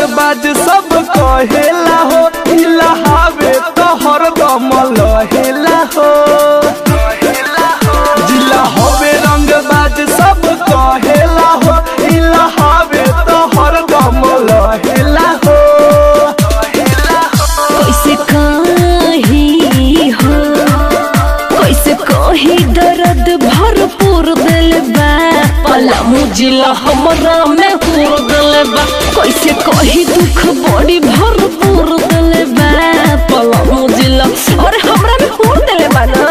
बाज सब कहेला हो इलाहावे तो हरदम लहेला हो जिला होवे रंग बाज सब कहेला हो इलाहावे तो हरदम लहेला हो कैसे कही हो कैसे कही दर्द भरपूर दिल बा पला मुजिला हमरा में हुर दिल बा कैसे कही दुख बड़ी भरपूर दिल बा पला मुजिला और हमरा में हुर दिल बा ना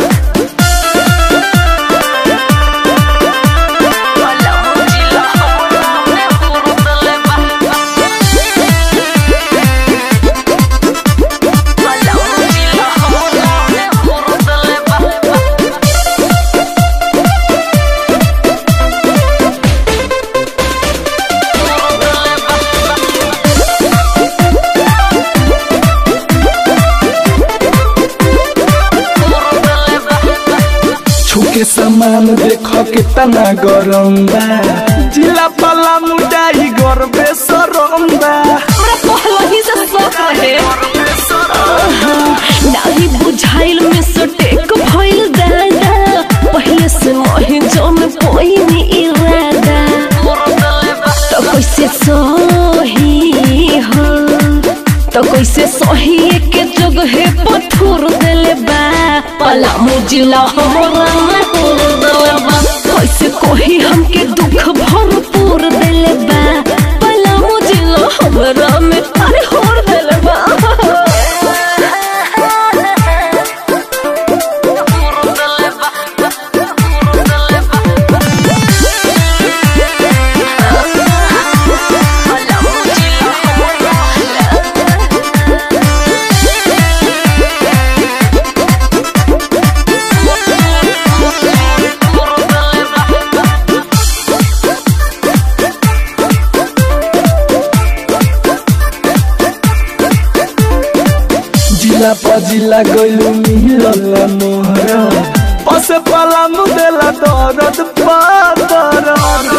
पला मुजिला हमरा में हुर दिल बा पला मुजिला हमरा में हुर दिल बा छुके सामान देख कितना गरम बा जिला पला मुडाई गरबे सरम बा हमरा पहला ही से शौक रहे नाही बुझाइल में सटेक भइल दादा पहले से मोहि जम पोइनी इरादा तो कैसे सही हो तो कैसे सही के जगह पथुर देले बा पला मुजिला हमरा में हुर देले बा कैसे कोही हमके दुख भरपूर देले बा पला मुजिला हमरा में अरे हुर देले बा जिला पजिला गइलु मिलल मोहर पस पला मुदेला दरद पादर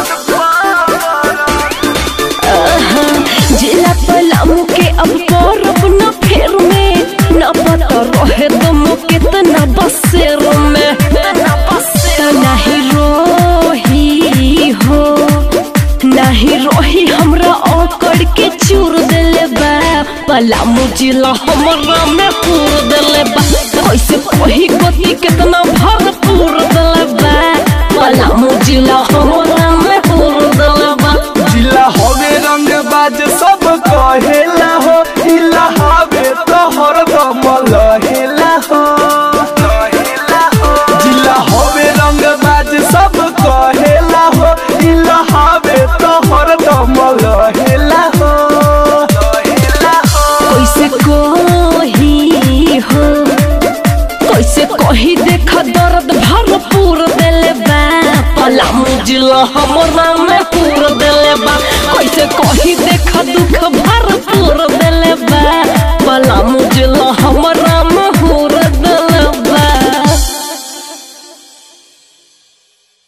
जिला पलामू के अब करब न फेर में न पता रहे दम कितना बसेर में तो नहीं रोही हो नहीं रोही हमरा ओकड़ के चूर देले बा पलामू जिला हमरा में पूर देले बा कैसे कोही गति कितना भरपूर देले बा पलामू जिला हमरा में पूर देले बा जिला हवे रंग बाज सब कहेला हो इलाहावे तो हरदम लहेला हो जिला हवे रंग बाज सब कहेला हो इलाहावे तो हरदम लहेला हो कैसे कही हो कैसे कही देख दर्द भरपूर दिल बा पला मुजिला हमरा